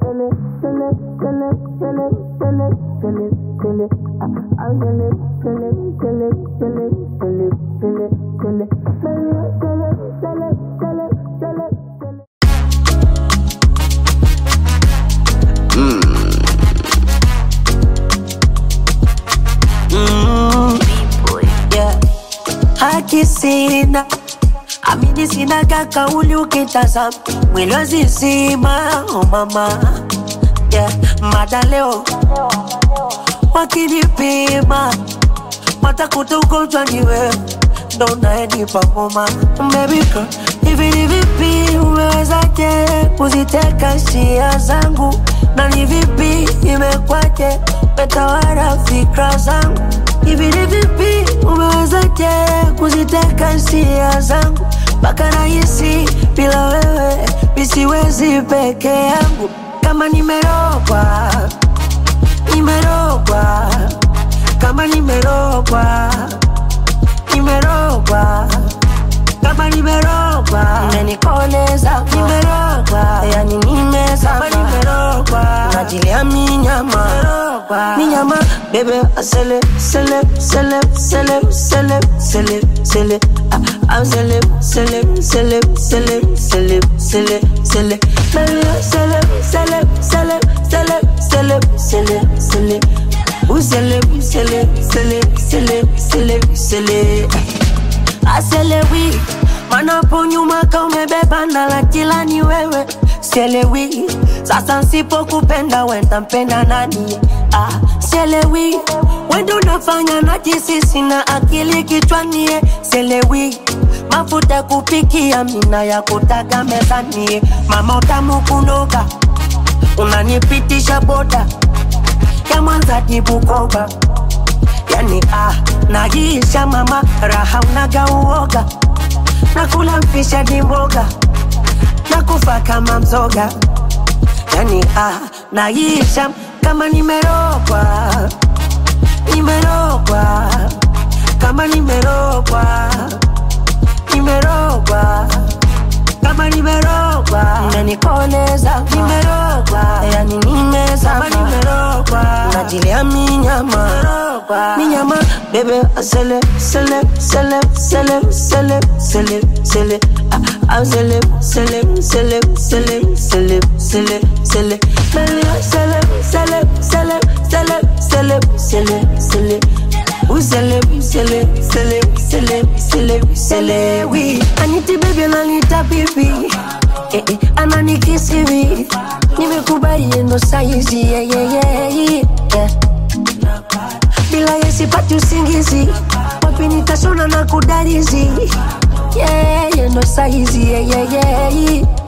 silly, silly, silly, silly, silly, silly, silly. Ah, I'm silly, silly, silly, silly, silly, silly, silly, silly, silly, silly, silly, silly, silly. yeah. haki sina amini sina kakauli ukitazama mwili wazizima oh mama yeah. mada leo wakinipima watakuta ugonjwa ni wewe ndo unayenipa homa baby girl hivi ni vipi umewezaje kuziteka hisia zangu na ni vipi imekwaje metawala fikra zangu hivi ni vipi umewezaje kuziteka hisia zangu mpaka rahisi bila wewe misiwezi peke yangu kama nimerogwa nimerogwa kama nimerogwa nimerogwa kama nimerogwa imenikoleza nimerogwa yani nimezama nimerogwa najilia minyama minyama bebe asele sele sele sele sele sele sele Ah, I'm sele sele sele sele sele sele sele Baby, sele sele sele sele sele sele sele Usele usele sele sele sele sele aselewi manapo nyuma ka umebeba na la kila ni wewe sielewi sasa nsipokupenda wenda mpenda nani ah, sielewi wendo unafanya na jisi sina akili kichwanie sielewi mafuta kupikia mina ya kutaga mezanie mama utamu kunoga unanipitisha boda ya mwanza dibukoba yani ah, naisha mama raha unaga uoga nakula mfisha ni mboga nakufa kama mzoga yani ah, naisha kama nimerogwa nimerogwa kama nimerogwa nimerogwa kama nimerogwa imenikoleza nimerogwa yani nimezama nimerogwa najilia minyama minyama bebe asele sele sele sele sele sele sele Ah, I'm sele sele sele sele sele sele sele Baby, sele sele sele sele sele sele sele Usele, usele, sele, sele, sele, sele, oui. Aniti baby ananita bibi eh, eh, ananikisi vi nimekubali ndo saizi yeah, yeah, yeah, yeah. bila yesipati usingizi wapi nitashona na kudarizi yeah, yeah, ndo saizi yeah, yeah, yeah, yeah.